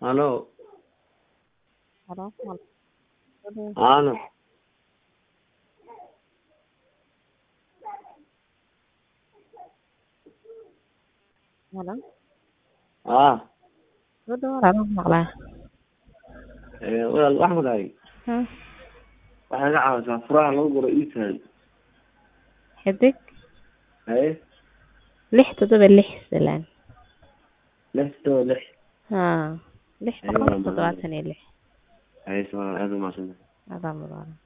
Aló, Halo, halo. Ano. Halo. Ah, Gabadha walaal waan maqlaa. ee, walaal waxaan ku dhahay Hmm. waxay ka caawisaa furaha lagu guro iisahay Xidig haye lix toddoba lix salaan. lix todoba lix Haa. Lix Ayuu boqol waa toddobaatan iyo lix. haye soo aad u mahadsantahay Adaa mudan.